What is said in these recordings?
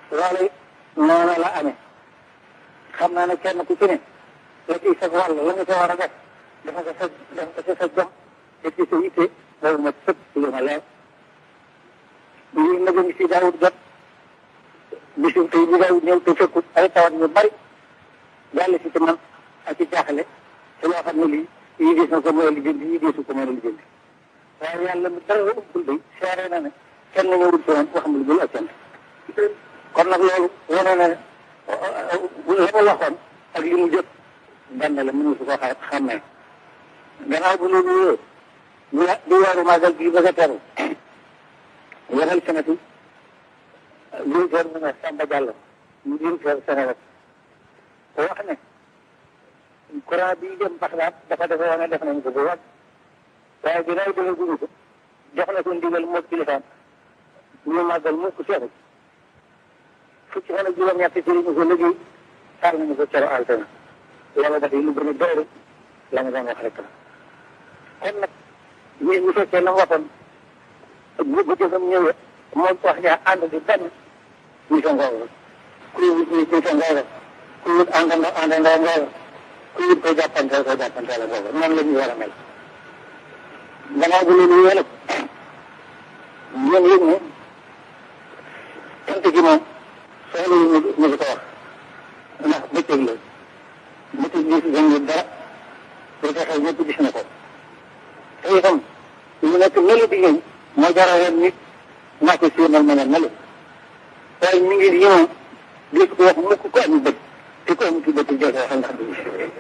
loolu noonu la amee xam naa ne kenn ku ci ne la ciy sa wàll la nga ca war a def dafa ko sa dafa ko sa jom te ci sa yitte loolu ma sëpp lu ma leer lii nag ngi si daawut jot bisu tey bi daawut ñëw te fekkut ay tawat ñu bari yàlla si ci man ak ci jaaxle te loo xam ne lii yii des na ko mën a lijjanti yii deesu ko mën a lijjanti waaye yàlla mu dara ubbul day seere na ne kenn ñëwul ci man wax ma lu dul ak kenn kon nag loolu wane na ne la ma waxoon ak li mu jot benn la mënu su ko xa xàmmee gannaaw bu loolu yooyu ñu di weeru màggal gi bëgg a teru waxal senatu directeur mu ne Samba Diallo mu directeur Sénégal ko wax ne courant bi dem Baxdaad dafa defe woon ne def nañ ko bu wàcc waaye bi nay dina guñu ko jox na ko ndigal moom kilifaam ñu màggal mu ko seexu fukki fan ak juróom-ñett ci ñu ko liggéey taal nañu ko cero altena loolu daf lu gën a doore la ma doon wax rek la kon nag ñun ñu fekkee la mu waxoon bu bu jëfam ñëwee moom wax ñaa ànd di benn ñu sa ngooga ku ñu ñu sa ngooga ku ñu àndandoo àndandoo ngooga ku ñu ko jàppanteel ko jàppanteel ngooga noonu la ñu war a mel gannaaw bu loolu yële ñoom yëg ne sant gi moom soxla yu ñu ñu ko wax ndax bëccëg la bëccëg gis nga dara lu tax ñëpp gis na ko te itam lu nekk melu di ñëw moo jaral nit naa ko siinal ma ne melu waaye mi ngi ñëw di ko wax mukk ko am bët te ko am ci bët joxe wax ndax du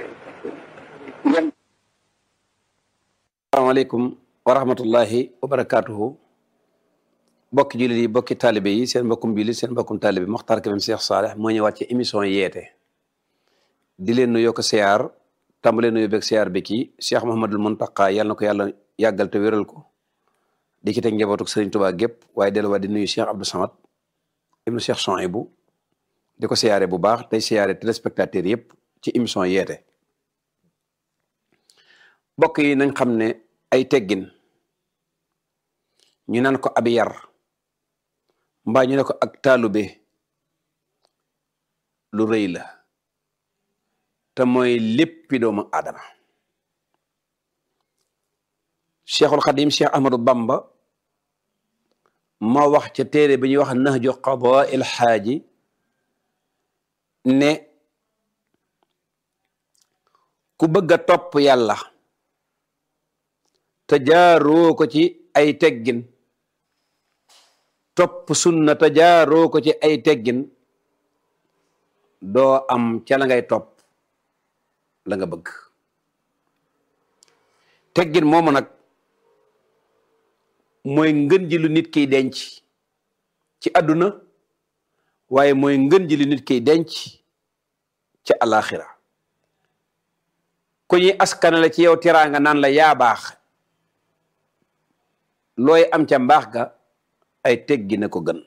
asalaamaaleykum wa rahmatullahi wa barakaatuhu bokki jullit yi bokki taalibe yi seen mbokkum jullit seen mbokkum taalibe Mokhtar Kébé Cheikh Saleh moo ñëwaat ci émission yeete di leen nuyoo ko siyaar tàmbalee nuyu beeg siyaar bi kii Cheikh Mouhamadul Mountakha yàlla na ko yàlla yàggal te wéral ko di ci teg njabootuk Serigne Touba gépp waaye delluwaat di nuyu Cheikh Abdou Samad ibnu Cheikh Souhaïbou di ko siyaare bu baax tey siyaare téléspectateur yëpp ci émission yeete bokk yi nañ xam ne ay teggin ñu naan ko ab yar mbaa ñu ne ko ak taalube lu rëy la te mooy léppi doomu aadama cheikhul xadim cheikh ahmadou bamba moo wax ca téere bi ñuy wax nahju qadaa il xaaji ne ku bëgg a topp yàlla te jaaroo ko ci ay teggin topp sunna te jaaroo ko ci ay teggin doo am ca la ngay topp la nga bëgg teggin moomu nag mooy ngën ji lu nit kiy denc ci àdduna waaye mooy ngën ji lu nit kiy denc ci alaxira ku ñuy askanale ci yow teraanga naan la yaa baax looy am ca mbaax ga ay teggin a ko gën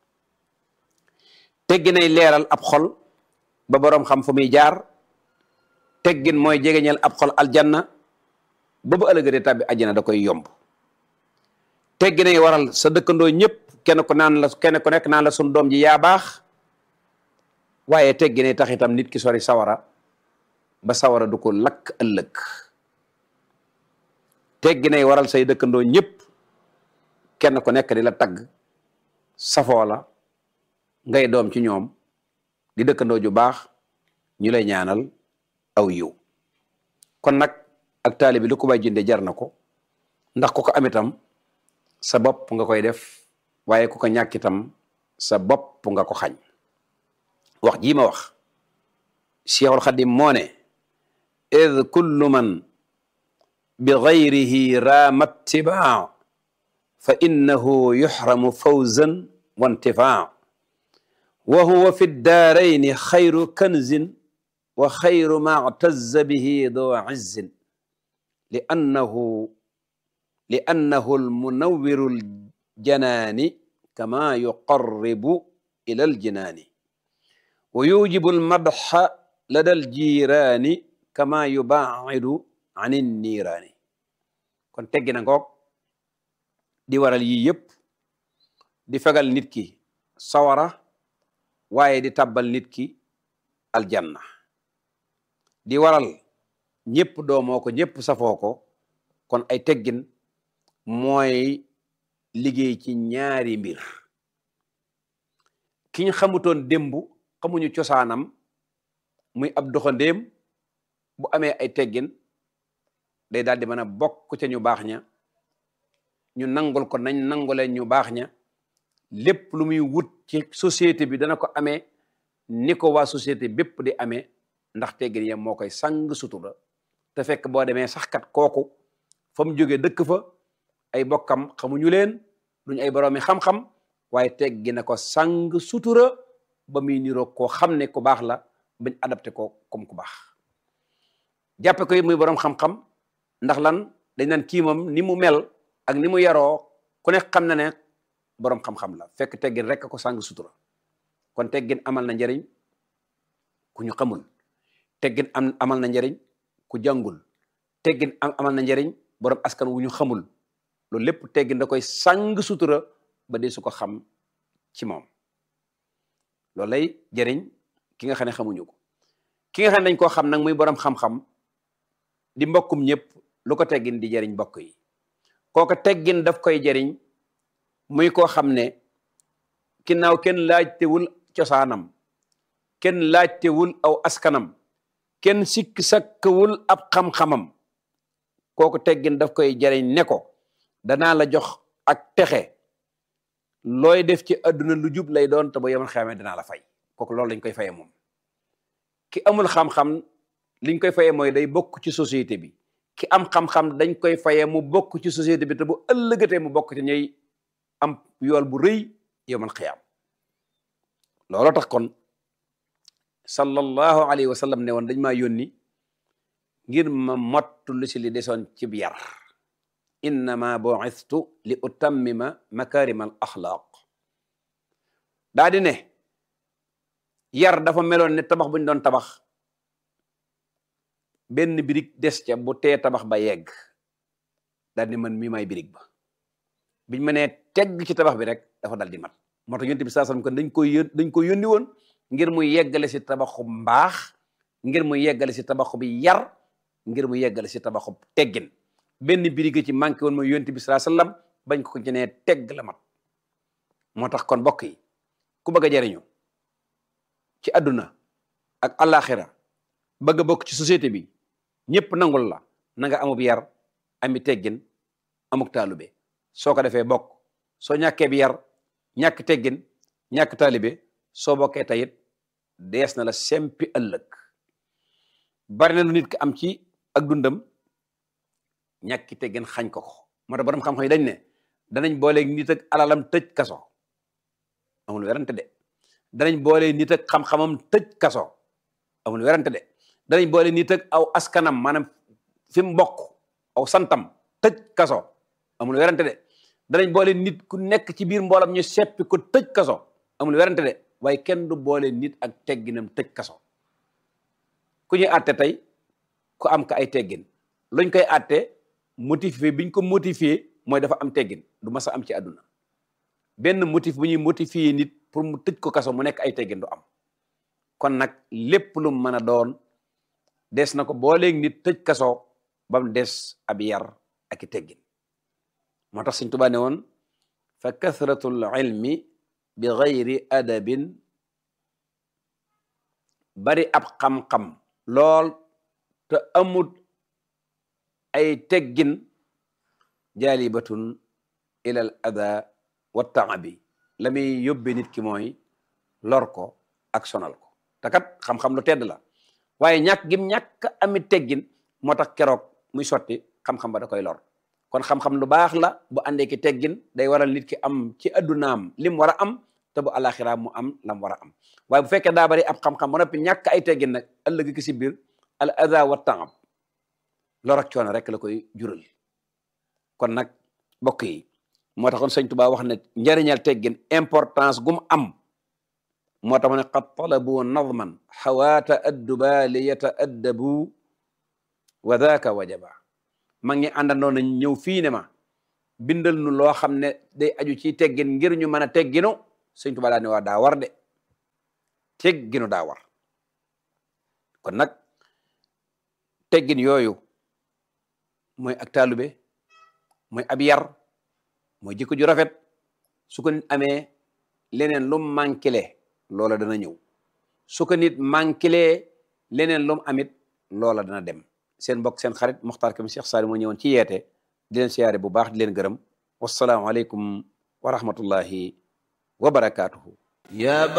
tegginay leeral ab xol ba boroom xam fu muy jaar teggin mooy jegeñal ab xol aljanna ba bu ëllëgee de tàbbi àjjana da koy yomb tegginay waral sa dëkkandoo ñëpp kenn ku naan la kenn ku nekk naan la sun doom ji yaa baax waaye tegginay tax itam nit ki sori sawara ba sawara du ko lakk ëllëg tegginay waral say dëkkandoo ñëpp kenn ku nekk di la tagg safoo la ngay doom ci ñoom di dëkkandoo ju baax ñu lay ñaanal aw yiw kon nag ak taali bi lu ko bay jënde jar na ko ndax ku ko am itam sa bopp nga koy def waaye ku ko ñàkk itam sa bopp nga ko xañ wax jii ma wax Cheikhul Xadim moo ne id kullu man bi gayrihi raama ittibaa fa innahu yuxramu fawzan wa intifaa wa huwa fi daarayni xayru kanzin wa xayru ma tazza bihi doo izzin li annahu li annahu almunawwiru aljanaani kama yuqarribu ila aljinaani wa yujibu almadxa lada aljiiraani kama yubaacidu an inniiraani kon teggi na ngoog di waral yii yëpp di fegal nit ki sawara waaye di tabbal nit ki aljanna di waral ñëpp doomoo ko ñëpp safoo ko kon ay teggin mooy liggéey ci ñaari mbir ki ñu xamutoon démb xamuñu cosaanam muy ab doxandéem bu amee ay teggin day daal di mën a bokk ca ñu baax ña ñu nangul ko nañ nangule ñu baax ña lépp lu muy wut ci société bi dana ko amee ni ko waa société bépp di amee ndax teggin ya moo koy sang sutura te fekk boo demee sax kat kooku fa mu jógee dëkk fa ay bokkam xamuñu leen duñ ay boroomi xam-xam waaye teggi na ko sang sutura ba muy niroo koo xam ne ku baax la bañ adapté ko comme ku baax jàppe ko muy boroom xam-xam ndax lan dañ naan kii moom ni mu mel ak ni mu yaroo ku ne xam na ne boroom xam-xam la fekk teggin rek ko sang sutura kon teggin amal na njariñ ku ñu xamul teggin am amal na njariñ ku jàngul teggin am amal na njariñ boroom askan wu ñu xamul loolu lépp teggin da koy sang sutura ba dee su ko xam ci moom loolu lay jëriñ ki nga xam ne xamuñu ko ki nga xam ne dañ koo xam nag muy boroom xam-xam di mbokkum ñëpp lu ko teggin di jëriñ mbokk yi kooku teggin daf koy jëriñ muy koo xam ne ginnaaw kenn laajtewul cosaanam kenn laajtewul aw askanam kenn sikk sakkawul ab xam-xamam kooku teggin daf koy jëriñ ne ko danaa la jox ak texe looy def ci àdduna lu jub lay doon te ba yemal xamee danaa la fay kooku loolu lañ koy faye moom ki amul xam-xam liñ koy faye mooy day bokk ci société bi ki am xam-xam dañ koy faye mu bokk ci société bi te bu ëllëgatee mu bokk ci ñuy am yool bu rëy yemal xiyaam looloo tax kon sallallahu alayhi wa sallam ne woon dañ maa yónni ngir ma mottu lu si li desoon ci yar innama bu'istu li utammima makarima al axlaaq daa di ne yar dafa meloon ne tabax bu ñu doon tabax benn birig des ca bu tee tabax ba yegg daal di man mii may birig ba biñ ma nee tegg ci tabax bi rek dafa dal di mat moo tax yonent bi saa sallam kon dañ koy yón dañ ko yónni woon ngir mu yeggale si tabaxu mbaax ngir mu yeggale si tabaxu bi yar ngir mu yeggale si tabaxu teggin benn birig ci manqué woon mooy yonent bi saa sallam bañ ko ci nee tegg la mat moo tax kon mbokk yi ku bëgg a jariñu ci àdduna ak àllaaxira bëgg a bokk ci société bi ñëpp nangul la na nga amub yar ami teggin amuk taalube soo ko defee bokk soo ñàkkee bi yar ñàkk teggin ñàkk taalibe soo bokkee tayit dees na la sempi ëllëg bari na lu nit ki am ci ak dundam ñàkki teggin xañ ko ko moo tax borom xam-xam yi dañ ne danañ booleeg nit ak alalam tëj kaso amul werante de danañ boole nit ak xam-xamam tëj kaso amul werante de danañ boole nit ak aw askanam maanaam fi mu bokk aw santam tëj kaso amul werante de danañ boole nit ku nekk ci biir mboolam ñu seppi ko tëj kaso amul werante de waaye kenn du boole nit ak tegginam tëj kaso ku ñuy àtte tey ku am ka ay teggin luñ koy àtte motivé biñ ko motivé mooy dafa am teggin du mas a am ci àdduna benn motif bu ñuy motivé nit pour mu tëj ko kaso mu nekk ay teggin du am kon nag lépp lu mën a doon des na ko booleeg nit tëj kaso ba mu des ab yar ak i teggin moo tax Sëñ Tuubaa ne woon fa kathratul ilmi bi gayri adabin bari ab xam-xam lool te amut ay teggin jaalibatun ilal ada wa taabi la muy yóbbe nit ki mooy lor ko ak sonal ko te kat xam-xam lu tedd la waaye ñàkk gim ñàkk amit teggin moo tax keroog muy sotti xam-xam ba da koy lor kon xam-xam lu baax la bu àndee ki teggin day waral nit ki am ci addunaam lim war a am te bu alaxira mu am lam war a am waaye bu fekkee daa bari ab xam-xam ba noppi ñàkk ay teggin nag ëllëg ki si biir al ada wa taab lor ak coono rek la koy jural kon nag mbokk yi moo taxoon sëñ Tuubaa wax ne njariñal teggin importance gum am moo tax mu ne qad talabu nadman xawaata adduba li yataaddabu wa daaka wajaba ma ngi àndandoo nañ ñëw fii ne ma bindal nu loo xam ne day aju ci teggin ngir ñu mën a tegginu sëñ Tuubaa daa ne waa daa war de tegginu daa war kon nag teggin yooyu mooy ak taalube mooy ab yar mooy jikko ju rafet su ko nit amee leneen lu manquele loola dana ñëw su ko nit manquele leneen lu mu amit loola dana dem seen mbokk seen xarit Mokhtar Kébé Cheikh Saliou moo ñëwoon ci yeete di leen siyaare bu baax di leen gërëm wasalaamu aleykum wa rahmatullahi wa barakaatuhu يا